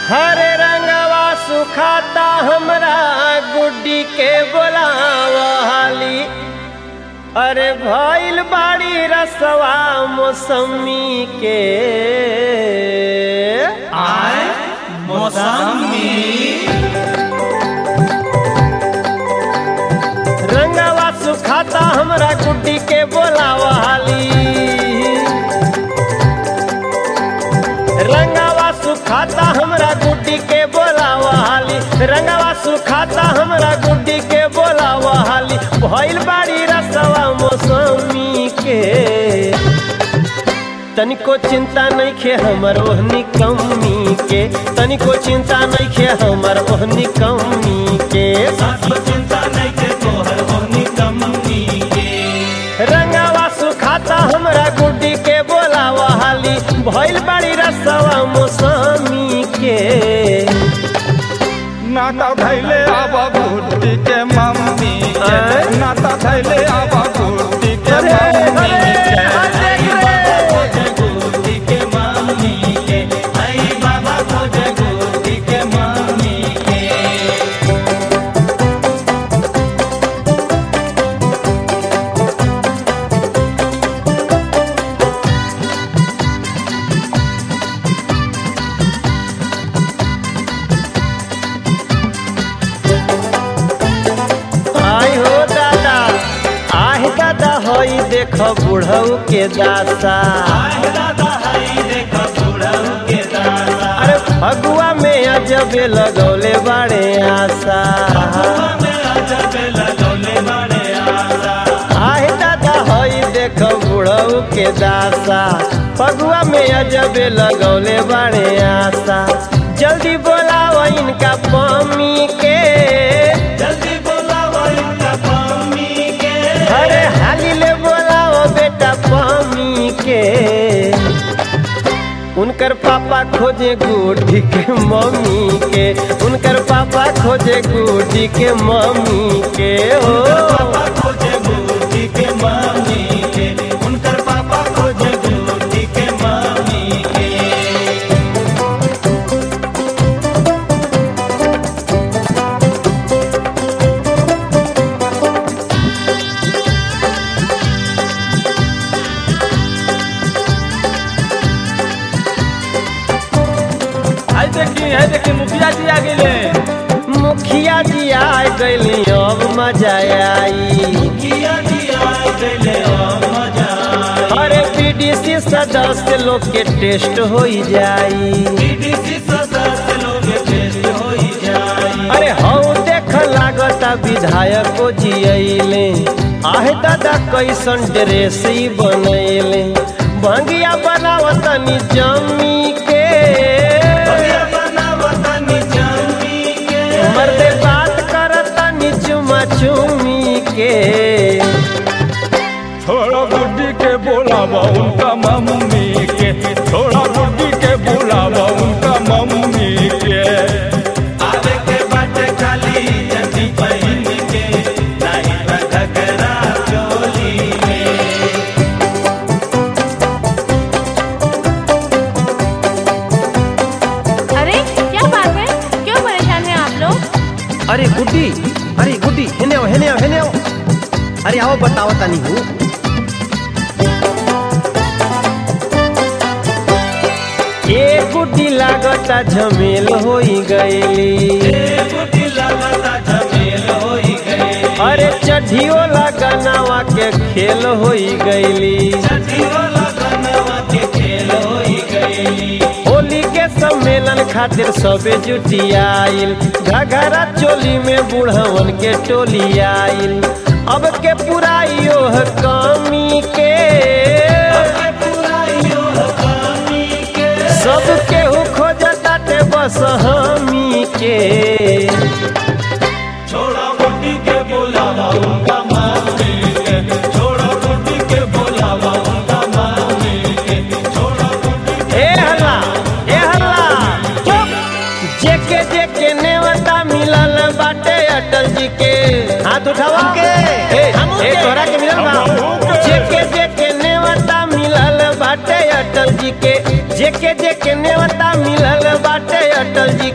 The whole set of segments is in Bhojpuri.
हरे रंगवा सुखाता हमरा गुड्डी के बोलावली अरे भइल बाड़ी रसवा मौसमी के आए मौसमी रंगवा सुखाता हमरा गुड्डी के बोलावली रंगवा सुखाता हमरा गुड्डी के बोलावली रंगवा सुखाता हमरा गुड्डी के बोलावली भइल बाड़ी रसवा मौसमी के तनिको चिंता नहीं खे हमर ओहनी कमी के तनिको चिंता नहीं खे हमर ओहनी कमी के साथी चिंता नहीं के तोहर होनी कमी के रंगावा सुखाता हमरा गुड्डी के बोलावा हाली भइल बाड़ी रसवा मौसमी के नाता धैले आबा गुड्डी के मम्मी के आय? नाता धैले आबा गुड्डी के अरे, मम्मी अरे, के अरे, बाबा अरे। खोजे गोदी के मामी के आई बाबा खोजे गोदी के मामी के आई हो दादा आह दादा होई देख बुढ़ऊ के दासा आए दादा हाई देखो बुढ़ऊ के दादा अरे फगुआ में अजबे लगौले बाड़े आशा में अजब लगौले बड़े आशा आहे दादा होई देख बुढ़ऊ के दासा फगुआ में अजबे लगौले बाड़े आशा जल्दी बोलाओ इनका पमी के जल्दी बोलाओ इनका मम्मी के अरे हाली ले बोलाओ बेटा पमी के उनकर पापा खोजे गुड्डी के मम्मी के उनकर पापा खोजे गुड्डी के मम्मी के हो पापा खोजे गोदी के मामी के उनकर पापा खोजे गोदी के मामी के आई देखी है देखी मुखिया जी आ गेले मुखिया जी आ गइली अब मजा आई किया दिया गले मजा अरे पीडीसी सदस्य लोग के टेस्ट हो जाई डीडीसी सदस्य लोग टेस्ट हो जाई अरे हऊ देख लागता विधायक को जियले आहे दादा कैसन ड्रेस ही बनैले भंगिया बनावतनी जमी के भैया बनावतनी जमी के मर्दे बात करतनी चुमा चुमी के थोड़ा गुड्डी के बोलावा उनका मम्मी के थोड़ा गुड्डी के बोलावा उनका मम्मी के आवे के बाटे खाली जल्दी पहन के नहीं रखकरा चोली में अरे क्या बात है क्यों परेशान हैं आप लोग अरे गुड्डी अरे गुड्डी हेने आओ हेने आओ हेने आओ अरे आओ बताओ तनी हूँ ए गुड्डी लागता झमेल होई गईली गुटी लगता झमेल होई गई अरे चढ़ियो लगनावा के खेल होई गईली छठी वाला गनवा के खेल होई गई होली के सम्मेलन खातिर सबे जुटी आइल घघरा चोली में बूढ़वन के टोली आइल अब के पुराइयो है कमी के सब केहू खोजताटे बस हमी के छोड़ा गुड्डी के बोलावा उनका मामी के छोड़ा गुड्डी के बोलावा उनका मामी के छोड़ा गुड्डी ए हल्ला ए हल्ला चुप जेके जेके नेवता मिलल बाटे अटल जी के हाथ उठावा के ए ए तोरा के मिलल बा जेके जेके नेवता मिलल बाटे अटल जी के जेके जेके नेवता मिलल बाटे अटल जी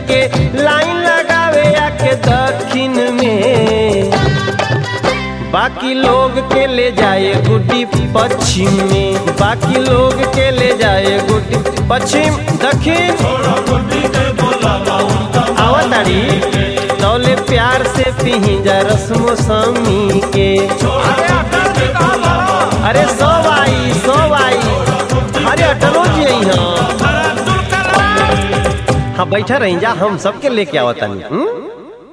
बाकी लोग के ले जाए गुड्डी पश्चिम में बाकी लोग के ले जाए गुड्डी पश्चिम दक्षिण छोड़ा गुड्डी के बोलावा उनका आवताड़ी तौले प्यार से पी जा रस्मो समी के छोड़ा गुड्डी के बोलावा अरे सो आई सो आई अरे अटलो जी आई हाँ हाँ बैठा रही जा हम सबके लेके आवतानी हम्म?